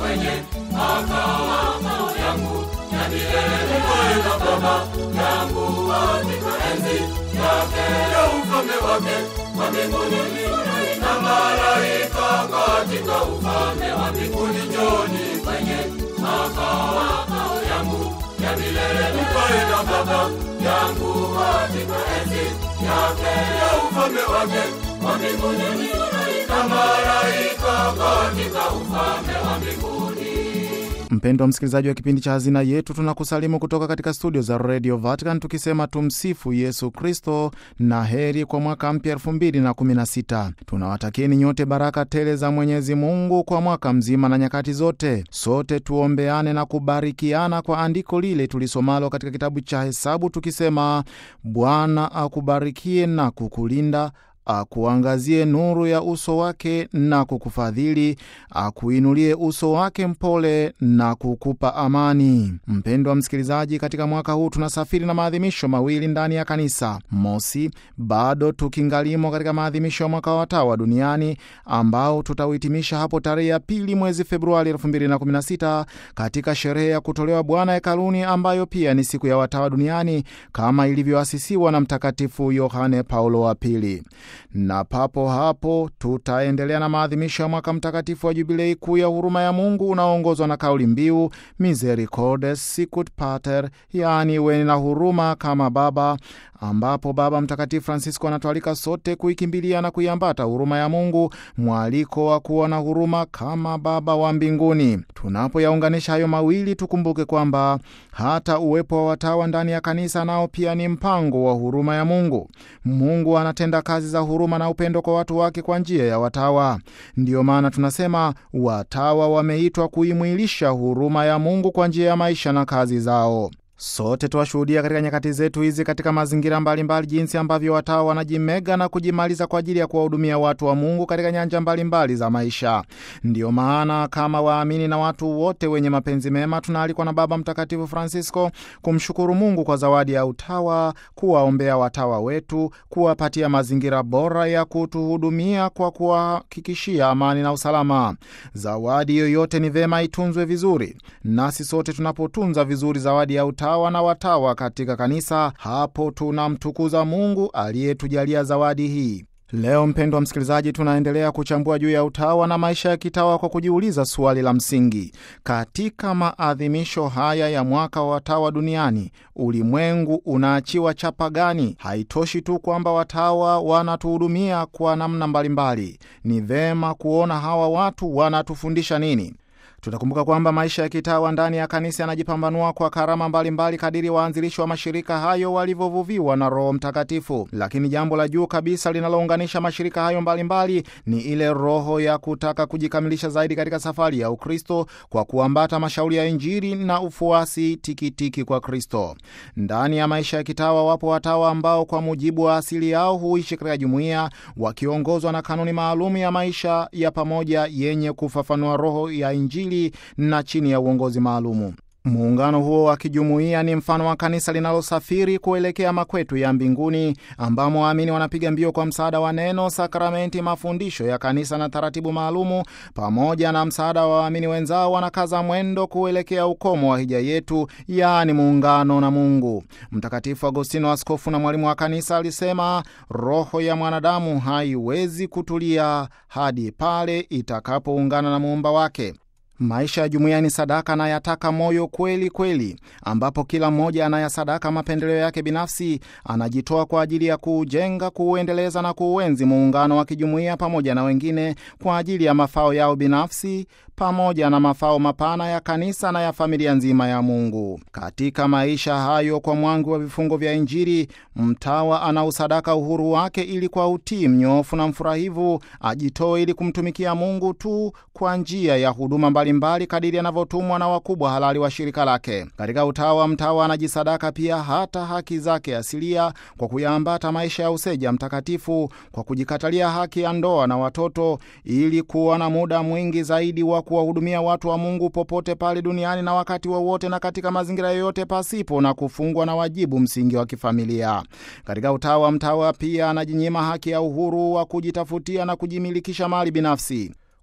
kwenye makao yangu ya milele ukae na baba yangu katika enzi yake ya ufalme wake wa mbinguni na malaika katika ufalme wa mbinguni njoni kwenye makao yangu ya milele ukae na baba yangu katika enzi yake ya ufalme wake wa mbinguni na malaika katika ufalme wa mbinguni Mpendwa msikilizaji wa kipindi cha Hazina Yetu, tunakusalimu kutoka katika studio za Radio Vatican tukisema tumsifu Yesu Kristo na heri kwa mwaka mpya 2016. Tunawatakieni nyote baraka tele za Mwenyezi Mungu kwa mwaka mzima na nyakati zote. Sote tuombeane na kubarikiana kwa andiko lile tulisomalo katika kitabu cha Hesabu tukisema, Bwana akubarikie na kukulinda akuangazie nuru ya uso wake na kukufadhili, akuinulie uso wake mpole na kukupa amani. Mpendwa msikilizaji, katika mwaka huu tunasafiri na maadhimisho mawili ndani ya kanisa. Mosi, bado tukingalimo katika maadhimisho ya mwaka wa watawa duniani ambao tutauhitimisha hapo tarehe ya pili mwezi Februari 2016 katika sherehe ya kutolewa Bwana hekaluni, ambayo pia ni siku ya watawa duniani kama ilivyoasisiwa na Mtakatifu Yohane Paulo wa Pili na papo hapo tutaendelea na maadhimisho ya mwaka mtakatifu wa jubilei kuu ya huruma ya Mungu unaoongozwa na kauli mbiu Misericordes Sicut Pater, yaani weni na huruma kama Baba, ambapo Baba Mtakatifu Francisco anatualika sote kuikimbilia na kuiambata huruma ya Mungu, mwaliko wa kuwa na huruma kama Baba wa mbinguni. Tunapoyaunganisha hayo mawili, tukumbuke kwamba hata uwepo wa watawa ndani ya kanisa nao pia ni mpango wa huruma ya Mungu. Mungu anatenda kazi za huruma na upendo kwa watu wake kwa njia ya watawa. Ndiyo maana tunasema watawa wameitwa kuimwilisha huruma ya Mungu kwa njia ya maisha na kazi zao. Sote tuwashuhudia katika nyakati zetu hizi katika mazingira mbalimbali mbali, jinsi ambavyo watawa wanajimega na kujimaliza kwa ajili ya kuwahudumia watu wa Mungu katika nyanja mbalimbali mbali za maisha. Ndiyo maana kama waamini na watu wote wenye mapenzi mema tunaalikwa na Baba Mtakatifu Francisco kumshukuru Mungu kwa zawadi ya utawa, kuwaombea watawa wetu, kuwapatia mazingira bora ya kutuhudumia kwa kuwahakikishia amani na usalama. Zawadi yoyote ni vema itunzwe vizuri, nasi sote tunapotunza vizuri zawadi ya utawa na watawa katika kanisa, hapo tunamtukuza Mungu aliyetujalia zawadi hii. Leo mpendwa msikilizaji, tunaendelea kuchambua juu ya utawa na maisha ya kitawa kwa kujiuliza swali la msingi: katika maadhimisho haya ya mwaka wa watawa duniani, ulimwengu unaachiwa chapa gani? Haitoshi tu kwamba watawa wanatuhudumia kwa namna mbalimbali, ni vema kuona hawa watu wanatufundisha nini. Tutakumbuka kwamba maisha ya kitawa ndani ya kanisa yanajipambanua kwa karama mbalimbali kadiri waanzilishi wa mashirika hayo walivyovuviwa na Roho Mtakatifu. Lakini jambo la juu kabisa linalounganisha mashirika hayo mbalimbali mbali, ni ile roho ya kutaka kujikamilisha zaidi katika safari ya Ukristo kwa kuambata mashauri ya Injili na ufuasi tikitiki kwa Kristo. Ndani ya maisha ya kitawa wapo watawa ambao kwa mujibu wa asili yao huishi katika jumuiya wakiongozwa na kanuni maalum ya maisha ya pamoja yenye kufafanua roho ya Injili na chini ya uongozi maalumu. Muungano huo wa kijumuiya ni mfano wa kanisa linalosafiri kuelekea makwetu ya mbinguni, ambamo waamini wanapiga mbio kwa msaada wa neno, sakramenti, mafundisho ya kanisa na taratibu maalumu. Pamoja na msaada wa waamini wenzao, wanakaza mwendo kuelekea ukomo wa hija yetu, yaani muungano na Mungu. Mtakatifu Agostino, askofu na mwalimu wa kanisa, alisema roho ya mwanadamu haiwezi kutulia hadi pale itakapoungana na muumba wake. Maisha ya jumuiya ni sadaka na yataka moyo kweli kweli, ambapo kila mmoja anayasadaka mapendeleo yake binafsi, anajitoa kwa ajili ya kuujenga, kuuendeleza na kuuenzi muungano wa kijumuiya pamoja na wengine kwa ajili ya mafao yao binafsi pamoja na mafao mapana ya kanisa na ya familia nzima ya Mungu. Katika maisha hayo, kwa mwangu wa vifungo vya Injili, mtawa anausadaka uhuru wake ili kwa utii mnyofu na mfurahivu ajitoe ili kumtumikia Mungu tu kwa njia ya huduma mbalimbali kadiri anavyotumwa na wakubwa halali wa shirika lake. Katika utawa, mtawa anajisadaka pia hata haki zake asilia kwa kuyaambata maisha ya useja mtakatifu, kwa kujikatalia haki ya ndoa na watoto, ili kuwa na muda mwingi zaidi wa kuwahudumia watu wa Mungu popote pale duniani na wakati wowote wa na katika mazingira yoyote, pasipo na kufungwa na wajibu msingi wa kifamilia. Katika utawa, mtawa pia anajinyima haki ya uhuru wa kujitafutia na kujimilikisha mali binafsi.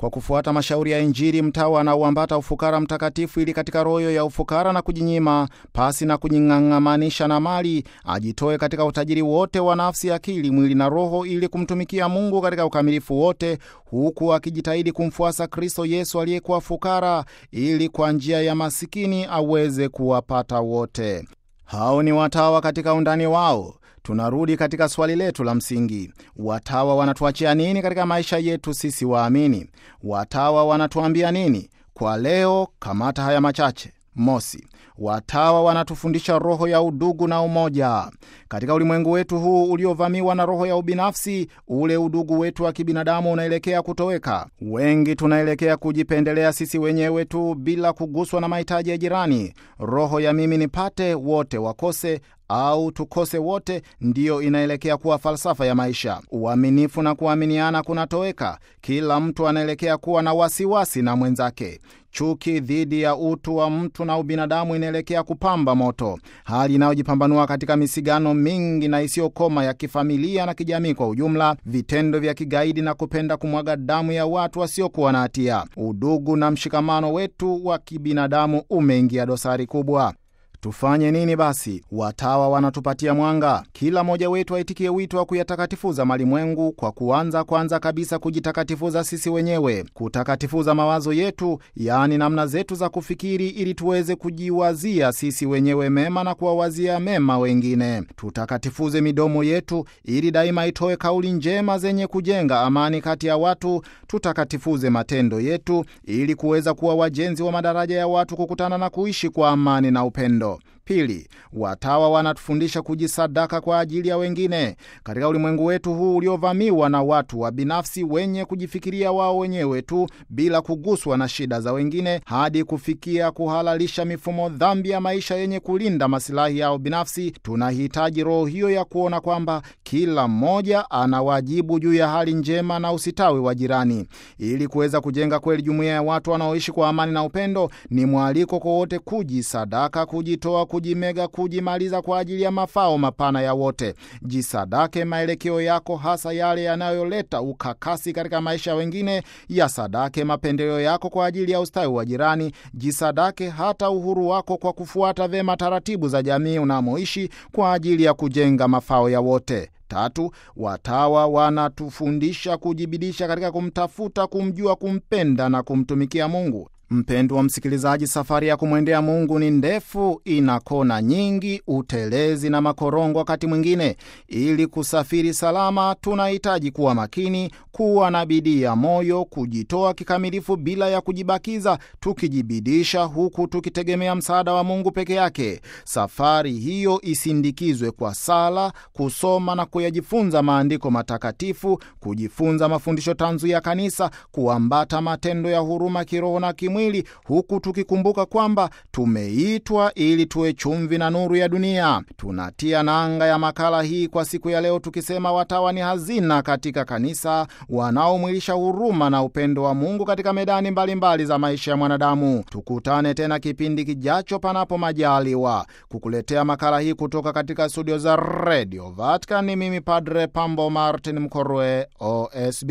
kwa kufuata mashauri ya Injili, mtawa anauambata ufukara mtakatifu, ili katika roho ya ufukara na kujinyima, pasi na kujing'ang'amanisha na mali, ajitoe katika utajiri wote wa nafsi, akili, mwili na roho, ili kumtumikia Mungu katika ukamilifu wote, huku akijitahidi kumfuasa Kristo Yesu aliyekuwa fukara, ili kwa njia ya masikini aweze kuwapata wote. Hao ni watawa katika undani wao. Tunarudi katika swali letu la msingi: watawa wanatuachia nini katika maisha yetu sisi waamini? Watawa wanatuambia nini kwa leo? Kamata haya machache. Mosi, watawa wanatufundisha roho ya udugu na umoja. Katika ulimwengu wetu huu uliovamiwa na roho ya ubinafsi, ule udugu wetu wa kibinadamu unaelekea kutoweka. Wengi tunaelekea kujipendelea sisi wenyewe tu bila kuguswa na mahitaji ya jirani. Roho ya mimi nipate, wote wakose au tukose wote, ndiyo inaelekea kuwa falsafa ya maisha. Uaminifu na kuaminiana kunatoweka. Kila mtu anaelekea kuwa na wasiwasi na mwenzake. Chuki dhidi ya utu wa mtu na ubinadamu inaelekea kupamba moto, hali inayojipambanua katika misigano mingi na isiyokoma ya kifamilia na kijamii kwa ujumla, vitendo vya kigaidi na kupenda kumwaga damu ya watu wasiokuwa na hatia. Udugu na mshikamano wetu wa kibinadamu umeingia dosari kubwa. Tufanye nini basi? Watawa wanatupatia mwanga. Kila mmoja wetu aitikie wito wa kuyatakatifuza malimwengu kwa kuanza kwanza kabisa kujitakatifuza sisi wenyewe, kutakatifuza mawazo yetu, yaani namna zetu za kufikiri, ili tuweze kujiwazia sisi wenyewe mema na kuwawazia mema wengine. Tutakatifuze midomo yetu, ili daima itoe kauli njema zenye kujenga amani kati ya watu. Tutakatifuze matendo yetu, ili kuweza kuwa wajenzi wa madaraja ya watu kukutana na kuishi kwa amani na upendo. Pili, watawa wanatufundisha kujisadaka kwa ajili ya wengine. Katika ulimwengu wetu huu uliovamiwa na watu wa binafsi wenye kujifikiria wao wenyewe tu bila kuguswa na shida za wengine, hadi kufikia kuhalalisha mifumo dhambi ya maisha yenye kulinda masilahi yao binafsi, tunahitaji roho hiyo ya kuona kwamba kila mmoja ana wajibu juu ya hali njema na usitawi wa jirani. Ili kuweza kujenga kweli jumuiya ya watu wanaoishi kwa amani na upendo, ni mwaliko kwa wote kujisadaka, kujitoa kujimega kujimaliza kwa ajili ya mafao mapana ya wote. Jisadake maelekeo yako, hasa yale yanayoleta ukakasi katika maisha ya wengine. Yasadake mapendeleo yako kwa ajili ya ustawi wa jirani. Jisadake hata uhuru wako kwa kufuata vyema taratibu za jamii unamoishi kwa ajili ya kujenga mafao ya wote. Tatu, watawa wanatufundisha kujibidisha katika kumtafuta, kumjua, kumpenda na kumtumikia Mungu. Mpendwa msikilizaji, safari ya kumwendea Mungu ni ndefu, ina kona nyingi, utelezi na makorongo wakati mwingine. Ili kusafiri salama, tunahitaji kuwa makini, kuwa na bidii ya moyo, kujitoa kikamilifu bila ya kujibakiza, tukijibidisha huku tukitegemea msaada wa Mungu peke yake. Safari hiyo isindikizwe kwa sala, kusoma na kuyajifunza maandiko matakatifu, kujifunza mafundisho tanzu ya Kanisa, kuambata matendo ya huruma kiroho na kimwili huku tukikumbuka kwamba tumeitwa ili tuwe chumvi na nuru ya dunia. Tunatia nanga ya makala hii kwa siku ya leo tukisema watawa ni hazina katika kanisa, wanaomwilisha huruma na upendo wa Mungu katika medani mbalimbali mbali za maisha ya mwanadamu. Tukutane tena kipindi kijacho, panapo majaliwa. Kukuletea makala hii kutoka katika studio za Radio Vatican ni mimi Padre Pambo Martin Mkorwe, OSB.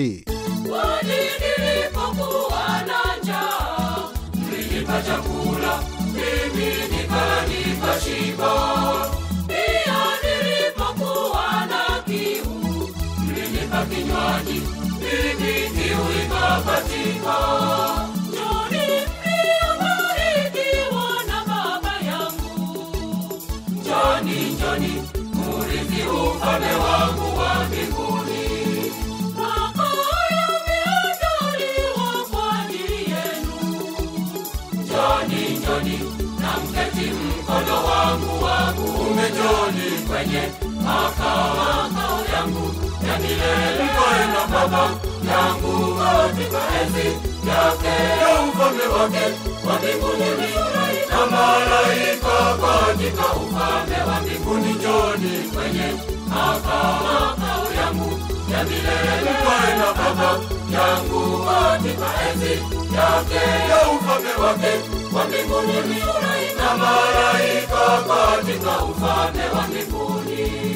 Mlinipa chakula mimi nikala nikashiba, pia nilipokuwa na kiu mlinipa kinywaji mimi kiu ikakatika. Njoni mliobarikiwa na Baba yangu, njoni, njoni murithi ufalme wangu wa mbinguni. Makao yameandaliwa kwa ajili yenu. Njoni, njoni na mketi mkono wangu wa kuume, njoni kwenye makao makao yangu ya milele, mkae na Baba yangu katika enzi yake ya ufalme wake wa mbinguni, na malaika katika ufalme wa mbinguni. Njoni kwenye makao makao yangu ya milele, mkae na Baba yangu katika enzi yake ya ufalme wake wa mbinguni, na malaika katika ufalme wa mbinguni.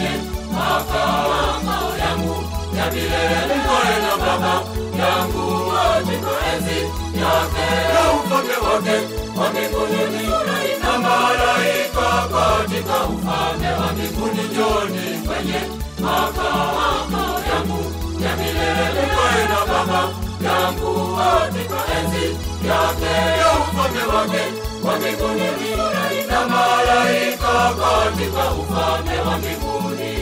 kwenye makao yangu ya milele. Mkoe na Baba yangu katika enzi yake ya ufalme wake wa mbinguni, na malaika katika ufalme wa mbinguni. Njoni kwenye makao yangu ya milele. Mkoe na Baba yangu katika enzi yake ya ufalme wake wa mbinguni, na malaika katika ufalme wa mbinguni.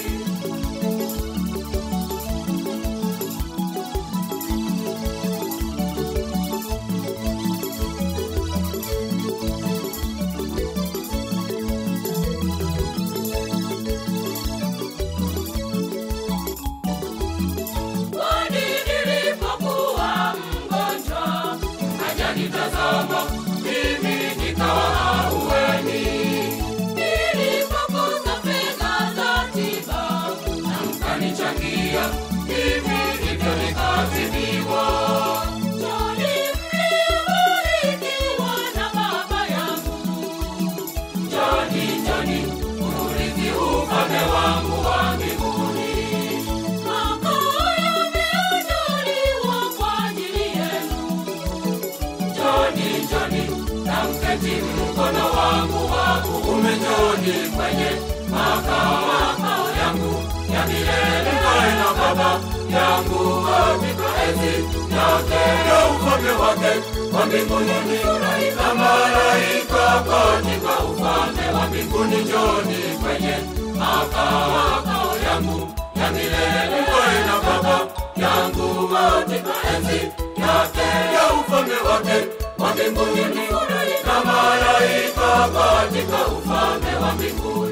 Kwani nilipokuwa mgonjwa, hajanitazama mimi nikawa ahueni. Nilipokosa fedha za tiba, na mkanichangia, mimi hivyo nikatibiwa. Njoni mliobarikiwa na Baba yangu, njoni, njoni urithi ufalme wangu wa mbinguni. Makao yameandaliwa kwa ajili yenu. Njoni, njoni na mketi mkono wangu wa kuume. Njoni kwenye makao yangu ya milele. Mkae na Baba yangu katika enzi yake ya ufalme wake wa mbinguni, na malaika katika ufalme wa mbinguni. Njoni kwenye makao yangu ya milele. Mkae na Baba yangu katika enzi yake ya ufalme wake wa mbinguni, na malaika katika ufalme wa mbinguni.